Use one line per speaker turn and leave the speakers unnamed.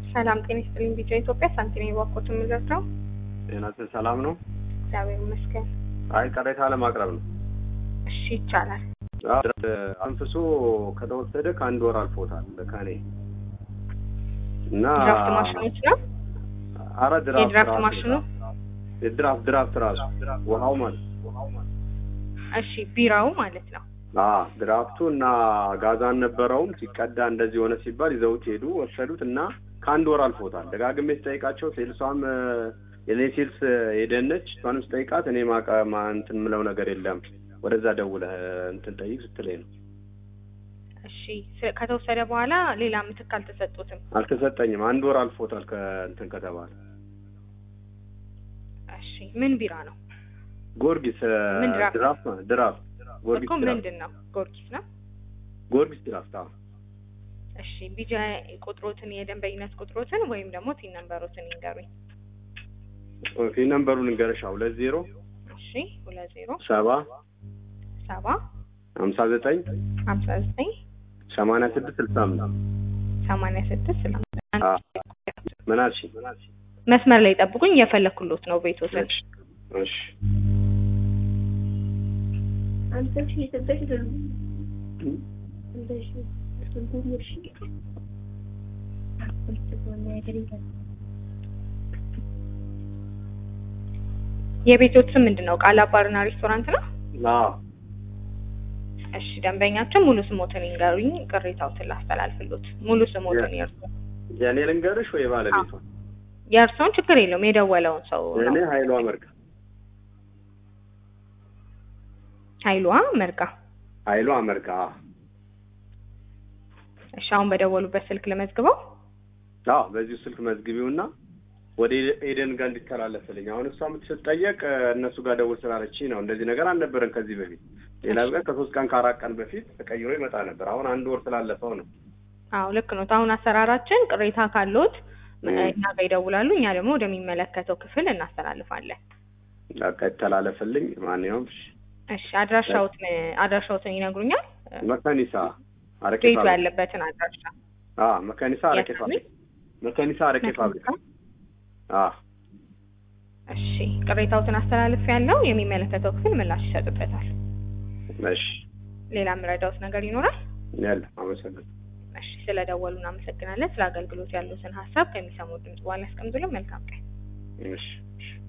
ሰላም ጤና ይስጥልኝ። ቢጫ ኢትዮጵያ ሳንቲም የባኮት የምዘርተው
ጤናችን ሰላም ነው?
እግዚአብሔር ይመስገን።
አይ ቅሬታ ለማቅረብ ነው።
እሺ ይቻላል።
አንፍሶ ከተወሰደ ከአንድ ወር አልፎታል ከኔ እና
ድራፍት ማሽኖች ነው
አረ ድራፍት
የድራፍት
ራሱ-
ማሽኑ።
የድራፍት ድራፍት ራሱ ውሃው ማለት
እሺ ቢራው ማለት ነው።
አ ድራፍቱ እና ጋዛ አልነበረውም ሲቀዳ እንደዚህ ሆነ ሲባል ይዘውት ሄዱ ወሰዱት እና ከአንድ ወር አልፎታል። ደጋግሜ ስጠይቃቸው ሴልሷም እ፣ የኔ ሴልስ ሄደነች እሷንም ስጠይቃት እኔ ማቀ ማ እንትን ምለው ነገር የለም ወደዛ ደውለህ እንትን ጠይቅ ስትለኝ ነው።
እሺ ስ- ከተወሰደ በኋላ ሌላ ምትክ አልተሰጡትም።
አልተሰጠኝም። አንድ ወር አልፎታል ከእንትን ከተባለ
እሺ ምን ቢራ ነው
ጎርጊስ እ፣
ምን ድራፍት?
ድራፍት ማለት ድራፍት ጎርጊስ
እኮ
ድራፍት
ምንድን ነው? ጎርጊስ ነው።
ጎርጊስ ድራፍት አዎ።
እሺ ቢጃ ቁጥሮትን የደንበኝነት ቁጥሮትን ወይም ደግሞ ቲን ነምበሮትን ይንገሩኝ።
ፊ ነምበሩን እንገረሻ ሁለት ዜሮ
እሺ ሁለት ዜሮ
ሰባ
ሰባ
ሀምሳ ዘጠኝ
ሀምሳ ዘጠኝ
ሰማንያ ስድስት ስልሳ አምስት
ሰማንያ ስድስት ስልሳ
አ ምን አልሽኝ?
መስመር ላይ ጠብቁኝ፣ እየፈለኩሎት ነው ቤቶትን።
እሺ እሺ
አንተ እሺ የሰጠሽ ደሉ አንተ እሺ ስንቱን እሺ
የቤቶት ስም ምንድን ነው? ቃላ ባርና ሬስቶራንት ነው።
አዎ
እሺ ደንበኛችን ሙሉ ስሞትን ይንገሩኝ፣ ቅሬታዎትን ላስተላልፍሎት። ሙሉ ስሞትን የእርሱ
የእኔ ልንገርሽ ወይ ባለቤቷ?
የእርሶን ችግር የለውም የደወለውን ሰው ነው።
የእኔ ኃይሏ መርጋ
ኃይሏ መርጋ።
ኃይሏ መርጋ አዎ።
እሺ አሁን በደወሉበት ስልክ ለመዝግበው።
አዎ በዚሁ ስልክ መዝግቢውና ወደ ኤደን ጋር እንዲተላለፍልኝ። አሁን እሷ የምትጠየቅ እነሱ ጋር ደውል ስላለችኝ ነው። እንደዚህ ነገር አልነበረን ከዚህ በፊት። ሌላ ቀን ከሶስት ቀን ከአራት ቀን በፊት ተቀይሮ ይመጣ ነበር። አሁን አንድ ወር ስላለፈው ነው።
አዎ ልክ ነው። አሁን አሰራራችን ቅሬታ ካለዎት
እ።
እኛ ጋር ይደውላሉ፣ እኛ ደግሞ ወደሚመለከተው ክፍል እናስተላልፋለን።
በቃ ይተላለፍልኝ። ማንኛውም እሺ።
እሺ አድራሻዎትን አድራሻዎትን ይነግሩኛል?
መካኒሳ አረቄ
ቤቱ
ፋብሪካ።
ያለበትን አድራሻ
አዎ መካኒሳ አረቄ
የት
ፋብሪካ። መካኒሳ አረቄ ፋብሪካ። አዎ
እሺ ቅሬታዎትን አስተላልፍ ያለው የሚመለከተው ክፍል ምላሽ ይሰጥበታል።
እሺ።
ሌላ የምረዳውት ነገር ይኖራል?
ያለ አመሰግናለሁ።
እሺ ስለደወሉ እናመሰግናለን። ስለ አገልግሎት ያሉትን ሀሳብ ከሚሰሙ ድምጽ በኋላ ያስቀምጡልን። መልካም ቀን።
እሺ እሺ